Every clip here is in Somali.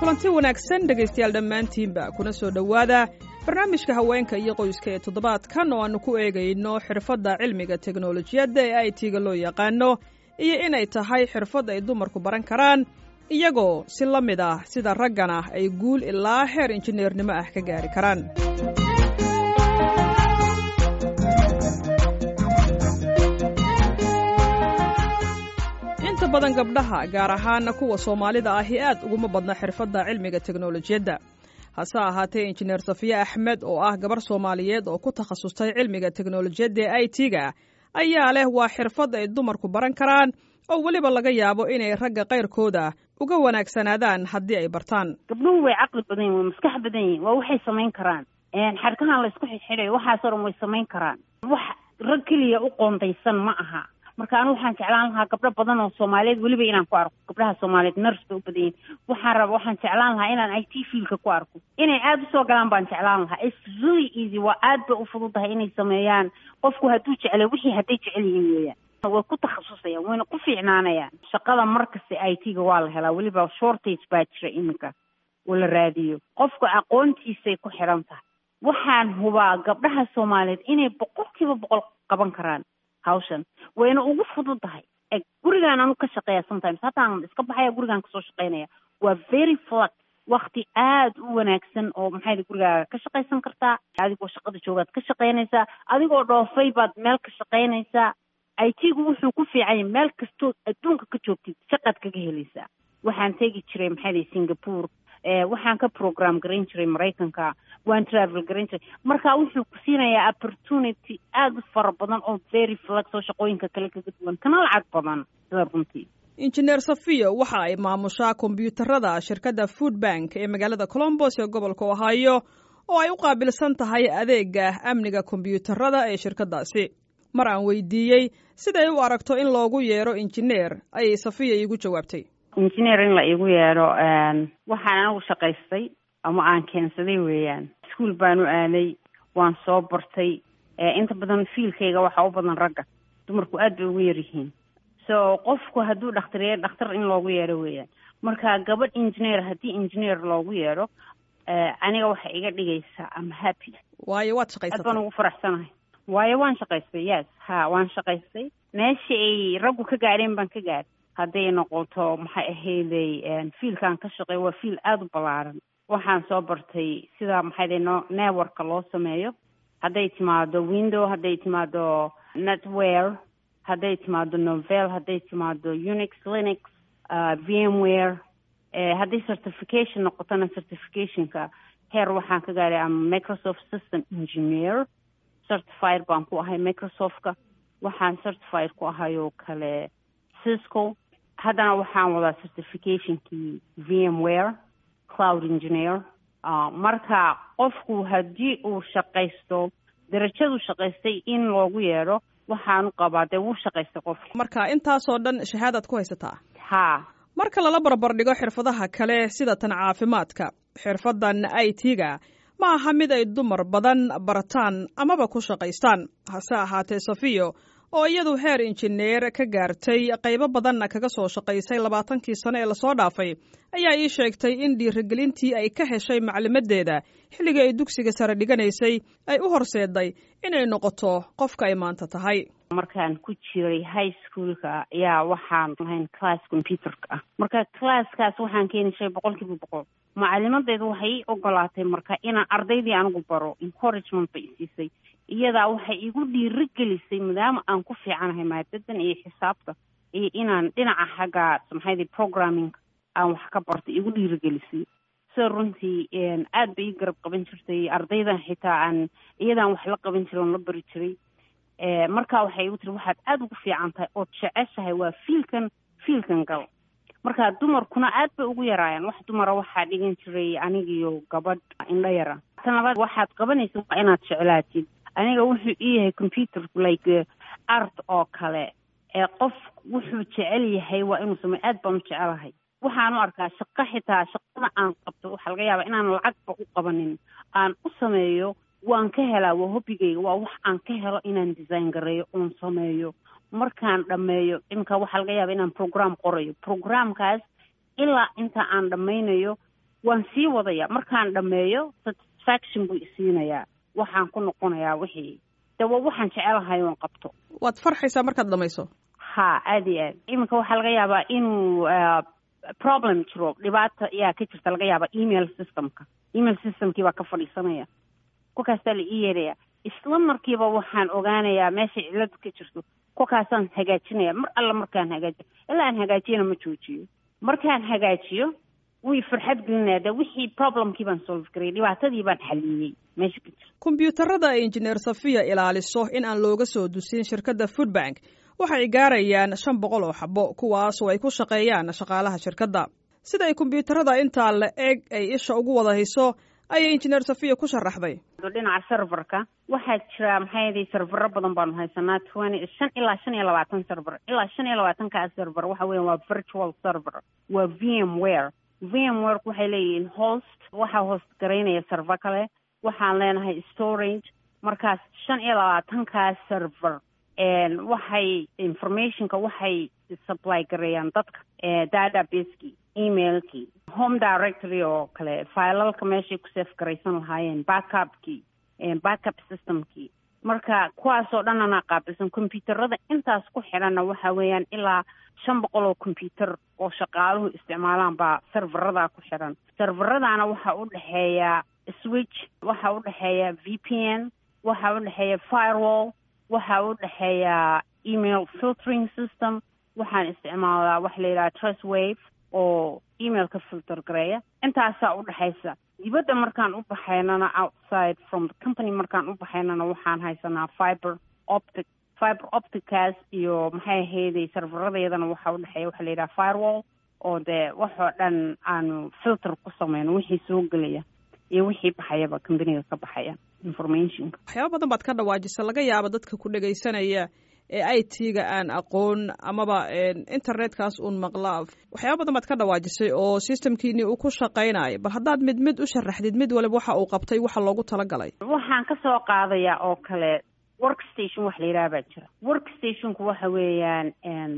kulanti wanaagsan dhegaystayaal dhammaantiinba kuna soo dhowaada barnaamijka haweenka iyo qoyska ee toddobaadkan oo aannu ku eegayno xirfadda cilmiga teknolojiyadda ee i t-ga loo yaqaano iyo inay tahay xirfad ay dumarku baran karaan iyagoo si la mid ah sida raggana ay guul ilaa heer injineernimo ah ka gaari karaan inta badan gabdhaha gaar ahaan kuwa soomaalida ahi aad uguma badna xirfadda cilmiga teknolojiyadda hase ahaatee injineer safiye axmed oo ah gabar soomaaliyeed oo ku takhasustay cilmiga teknolojiyadda ee i t-ga ayaa leh waa xirfad ay dumarku baran karaan oo weliba laga yaabo inay ragga kayrkooda uga wanaagsanaadaan haddii ay bartaan gabdhuhu way caqli badan yihin way maskax badan yihin waa waxay samayn karaan xadhkahan laysku xidxidayo waxaasoo dhan way samayn karaan wax rag keliya u qoondaysan ma aha marka anu waxaan jeclaan lahaa gabdho badan oo soomaaliyeed weliba inaan ku arko gabdhaha soomaaliyeed nurs bay u badan yihin waxaan raba waxaan jeclaan lahaa inaan i t fielka ku arko inay aada usoo galaan baan jeclaan lahaa its really easy waa aad bay u fududahay inay sameeyaan qofku hadduu jeclay wixii hadday jecel yihiin weeyaan way ku takhasusayaan wayna ku fiicnaanayaan shaqada markasta i t-ga waa la helaa weliba shortage baa jira iminka oo la raadiyo qofku aqoontiisay ku xidhan tahay waxaan hubaa gabdhaha soomaaliyeed inay boqolkiiba boqol qaban karaan hawshan wayna ugu fududahay gurigaan anu ka shaqeeya sometimes hataan iska baxaya gurigaan kasoo shaqeynaya waa very flat wakti aada u wanaagsan oo maxay gurigaaga ka shaqaysan kartaa adigoo shaqada joogaad ka shaqeynaysaa adigoo dhoofay baad meel ka shaqeynaysaa i t-gu wuxuu ku fiican yahay meel kastoo adduunka ka joogtid shaqaad kaga helaysaa waxaan tegi jiray maxay singapore waxaan ka program garayn jiray maraykanka waan travel garayn jiray marka wuxuu ku siinayaa opportunity aada u fara badan oo very flex oo shaqooyinka kale kaga duwan kana lacag badan sida runtii injineer safiyo waxa ay maamushaa kombyuutarada shirkadda food bank ee magaalada colombos ee gobolka ohio oo ay u qaabilsan tahay adeega amniga kombyuutarada ee shirkaddaasi mar aan weydiiyey siday u aragto in loogu yeero injineer ayay safiya iigu jawaabtay injineer in la iigu yeedho waxaan anagu shaqaystay ama aan keensaday weeyaan ischool baan u aaday waan soo bartay inta badan fiilkayga waxaa u badan ragga dumarku aad bay ugu yaryihiin so qofku hadduu dhakhtar yahay dhakhtar in loogu yeedho weeyaan marka gabadh engineer haddii engineer loogu yeedho aniga waxay iga dhigaysaa ama happy waayo waad shaqaysatay aad baan ugu faraxsanahay waayo waan shaqaystay yes ha waan shaqaystay meesha ay raggu ka gaadheen baan ka gaadhay hadday noqoto maxay ahayday fiilkaan ka shaqeey waa fiil aada u ballaaran waxaan soo bartay sida maxayday no networka loo sameeyo hadday timaado window hadday timaado netware hadday timaado novel hadday timaado unix linux vmware hadday certification noqotona certificationka heer waxaan ka gaadhay ama microsoft system engineer certified baan ku ahay microsoftka waxaan certified ku ahay oo kale cisco haddana waxaan wadaa certificationkii vmware cloud engineer marka qofku haddii uu shaqaysto darajadu shaqaystay in loogu yeedho waxaanu qabaa dee wuu shaqaystay qofku marka intaasoo dhan shahaadaad ku haysataa ha marka lala barbar dhigo xirfadaha kale sida tan caafimaadka xirfaddan i t-ga ma aha mid ay dumar badan barataan amaba ku shaqaystaan hase ahaatee safiyo oo iyadu heer injineer ka gaartay qaybo badanna kaga soo shaqaysay labaatankii sano ee lasoo dhaafay ayaa ii sheegtay in dhiirigelintii ay ka heshay maclimadeeda xilligii ay dugsiga sare dhiganaysay ay u horseeday inay noqoto qofka ay maanta tahay markaan ku jiray high schoolka ayaa waxaan lahayn class computerka ah marka classkaas waxaan keeni jiray boqol kiiba boqol macalimadeedu waxay ii ogolaatay marka inaan ardaydii anigu baro encouragement bay isiisay iyadaa waxay igu dhiirigelisay maadaama aan ku fiicanahay maadadan iyo xisaabta iyo inaan dhinaca xagga maxayda programming aan wax ka bartay igu dhiirigelisay sida runtii aad bay ii garab qaban jirtay ardaydan xitaa aan iyadaan wax la qaban jiray oon la bari jiray marka waxay igu tiri waxaad aada ugu fiican tahay ood jeceshahay waa fiilkan fiilkan gal marka dumarkuna aad bay ugu yaraayaan wax dumara waxaa dhigan jiray anigiyo gabadh indho yara tan labaad waxaad qabanaysa waa inaad jeclaatid aniga wuxuu ii yahay computer like art oo kale ee qof wuxuu jecel yahay waa inuu sameyo aad baan u jecelahay waxaan u arkaa shaqo xitaa shaqada aan qabto waxaa laga yaabaa inaan lacagba u qabanin aan u sameeyo waan ka helaa waa hobbigayga waa wax aan ka helo inaan design gareeyo oon sameeyo markaan dhammeeyo imika waxaa laga yaaba inaan program qorayo programkaas ilaa inta aan dhammaynayo waan sii wadaya markaan dhameeyo satisfaction buu isiinayaa waxaan ku noqonayaa wixii de waa waxaan jecelahay oon qabto waad farxaysaa markaad dhamayso ha aada iyo aad iminka waxaa laga yaabaa inuu problem jiro dhibaata ayaa ka jirta laga yaabaa email systemka email systemkii baa ka fadhiisanaya kolkaastaa la ii yeeraya isla markiiba waxaan ogaanayaa meeshay cilladu ka jirto kolkaasaan hagaajinaya mar alla markaan hagaajiyo ilaa aan hagaajiyana ma joojiyo markaan hagaajiyo way farxad gelinaya de wixii problemkii baan solve garayay dhibaatadii baan xaliyey meesha ka jirta kombyuutarada ay injineer safiya ilaaliso in aan looga soo dusin shirkadda foodbank waxay gaarayaan shan boqol oo xabo kuwaas oo ay ku shaqeeyaan shaqaalaha shirkadda sida ay kombyuutarada intaa la eg ay isha ugu wada hayso ayay injineer safiya ku sharaxday dhinaca serverka waxaa jira maxay yidhi servero badan baanu haysanaa twenty shan ilaa shan iyo labaatan server ilaa shan iyo labaatankaa server waxa weya waa virtual server waa v m ware v m ware waxay leeyihiin host waxaa host garaynaya server kale waxaan leenahay storage markaas shan iyo labaatankaa server waxay informationka waxay supply gareeyaan dadka databaseki emailkii home directory oo kale filalka meeshay ku safe garaysan lahaayeen backupkii backup systemkii marka kuwaasoo dhan anaa qaabilsan combyuutarada intaas ku xidhanna waxa weeyaan ilaa shan boqol oo combyuutar oo shaqaaluhu isticmaalaan baa serveradaa ku xidhan serveradaana waxaa u dhexeeya switch waxaa u dhexeeya v p n waxaa u dhexeeya firewall waxaa u dhexeeya email filtering system waxaan isticmaalaa waxa la yidhaha trust wave oo emailka filter gareeya intaasaa u dhexaysa dibadda markaan u baxaynana outside from the company markaan u baxaynana waxaan haysanaa fiber optic fiber opticaas iyo maxay ahayday serveradeedana waxaa u dhexeeya waxa la yidhaha firewall oo dee waxoo dhan aanu filter ku sameyno wixii soo gelaya iyo wixii baxayaba companiga ka baxaya informationka waxyaaba badan baad ka dhawaajisa laga yaaba dadka ku dhegaysanaya ee i t-ga aan aqoon amaba internetkaas uun maqla waxyaaba badan baad ka dhawaajisay oo systemkiini uu ku shaqaynayo bal haddaad mid mid u sharaxdid mid waliba waxa uu qabtay waxa loogu talagalay waxaan ka soo qaadayaa oo kale workstation wax la yidhaha baa jira workstationku waxa weeyaan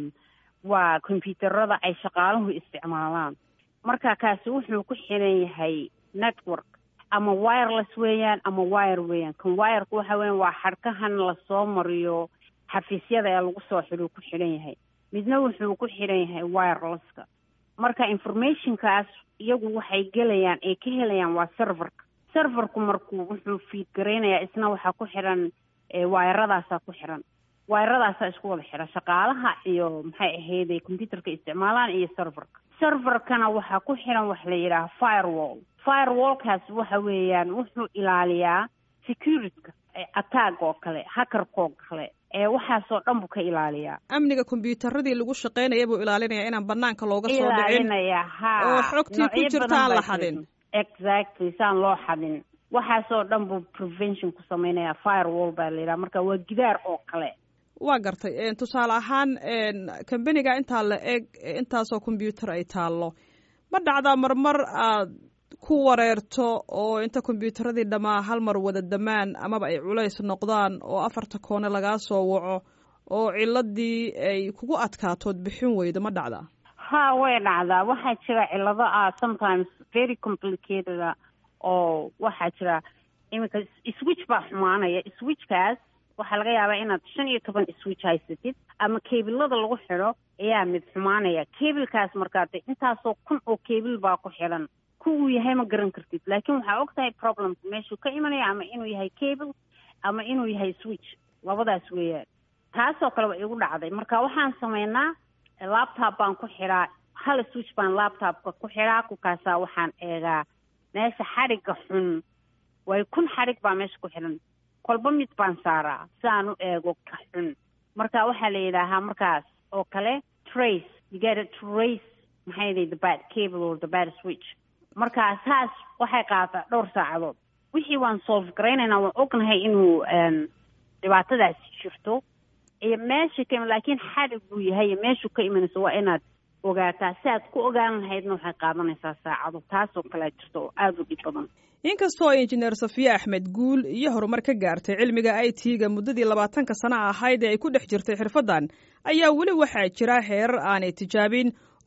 waa combyuutarada ay shaqaaluhu isticmaalaan marka kaasi wuxuu ku xiran yahay network ama wireless weeyaan ama wire weeyaan kan wireka waxa weeyaan waa xadhkahan lasoo mariyo xafiisyada ee lagu soo xidhuu ku xidhan yahay midna wuxuu ku xidhan yahay wirelesska marka informationkaas iyagu waxay gelayaan ay ka helayaan waa serverka serverku markuu wuxuu fiid garaynayaa isna waxaa ku xidhan wayradaasaa ku xidhan wayradaasaa isku wada xidhan shaqaalaha iyo maxay ahayday computerka isticmaalaan iyo serverka serverkana waxaa ku xidhan waxa la yidhaha firewall firewallkaas waxa weeyaan wuxuu ilaaliyaa securityka attack oo kale hackerkoo kale ee waxaasoo dhan buu ka ilaaliyaa amniga kombyuutaradii lagu shaqaynaya buu ilaalinaya inaan banaanka looga soo dhicin ilaalinaya ha oo xogtii ku jirta aan la xadin exactly saan loo xadin waxaasoo dhan buu prevention ku sameynaya firewall baa la yidhaha marka waa gidaar oo kale waa gartay tusaale ahaan kambaniga intaa la eg intaasoo kombyuutar ay taallo ma dhacdaa marmar aad ku wareerto oo inta kombyuutaradii dhammaa hal mar wada damaan amaba ay culays noqdaan oo afarta koone lagaa soo waco oo ciladii ay kugu adkaatood bixin weydo ma dhacdaa ha way dhacdaa waxaa jira cilado ah sometimes very complicated oo waxaa jira iminka switch baa xumaanaya switchkaas waxaa laga yaabaa inaad shan iyo toban switch haysatid ama kebilada lagu xidho ayaa mid xumaanaya kebilkaas markaa de intaasoo kun oo kebil baa ku xidhan ku uu yahay ma garan kartid laakiin waxaa og tahay problemka meeshuu ka imanaya ama inuu yahay cable ama inuu yahay switch labadaas weeyaan taasoo kale waa igu dhacday marka waxaan sameynaa laptop baan ku xidhaa hal switch baan laptopka ku xidhaa kukaasaa waxaan eegaa meesha xadhigga xun way kun xadhig baa meesha ku xidhan kolba mid baan saaraa si aan u eego ka xun marka waxaa la yidhaahaa markaas oo kale trace you get a trace maxay yidhi the bad cable or the bad switch marka saas waxay qaataa dhowr saacadood wixii waan solve garaynaynaa waan ognahay inuu dhibaatadaasi jirto iyo meesha ka laakiin xadhig buu yahay iyo meeshuu ka imanayso waa inaad ogaataa si aad ku ogaan lahaydna waxay qaadanaysaa saacado taasoo kalea jirto oo aada u dhib badan inkastoo injineer safiye axmed guul iyo horumar ka gaartay cilmiga i t-ga muddadii labaatanka sano ahayd ee ay ku dhex jirtay xirfaddan ayaa weli waxaa jira heerar aanay tijaabin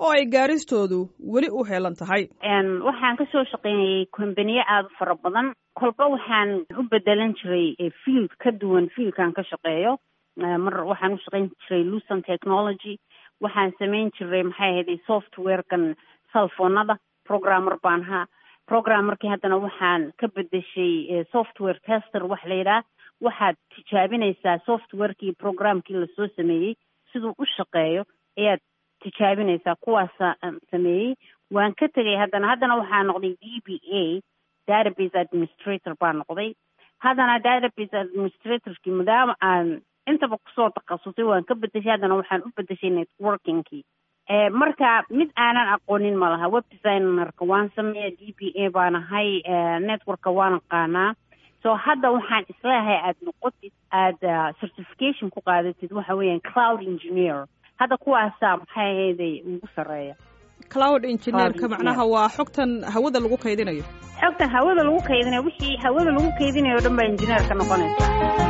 oo ay gaaristoodu weli u heelan tahay waxaan kasoo shaqeynayay kombaniye aada u fara badan kolba waxaan u bedelan jiray field ka duwan fieldkaan ka shaqeeyo mar waxaan u shaqeyn jiray lucent technology waxaan samayn jiray maxay ahayd softwarekan cellphonada programmer baan ahaa programmerkii haddana waxaan ka bedeshay software tester wax la yidhaah waxaad tijaabinaysaa softwarekii programkii lasoo sameeyey siduu u shaqeeyo ayaad tijaabinaysaa kuwaasa sameeyey waan ka tegay haddana haddana waxaa noqday d b a database administrator baa noqday haddana database administratorkii maadaama aan intaba kusoo takhasusay waan ka bedeshay haddana waxaan u bedeshay networkingkii marka mid aanan aqoonin ma laha web designerka waan sameeya d b a baan ahay networka waan aqaanaa so hadda waxaan isleeyahay aada noqotid aada certification ku qaadatid waxa weeyaan cloud engineer hadda kuwaasaa maxay ahayday ugu sarreeya cloud engineerka macnaha waa xogtan hawada lagu kaydinayo xogtan hawada lagu kaydinayo wixii hawada lagu kaydinayo o dhan baa engineerka noqonaysa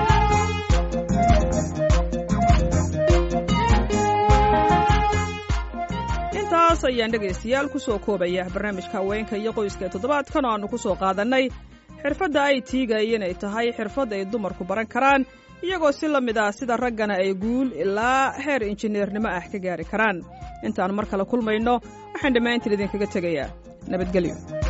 intaas ayaan dhegaystayaal ku soo koobaya barnaamijka haweenka iyo qoyska ee toddobaadkan oo aannu ku soo qaadannay xirfadda ay tiiga inay tahay xirfad ay dumarku baran karaan iyagoo si la mid ah sida raggana ay guul ilaa heer injineernimo ah ka gaari karaan intaan mar kale kulmayno waxaan dhammaantiin idinkaga tegayaa nabadgelyo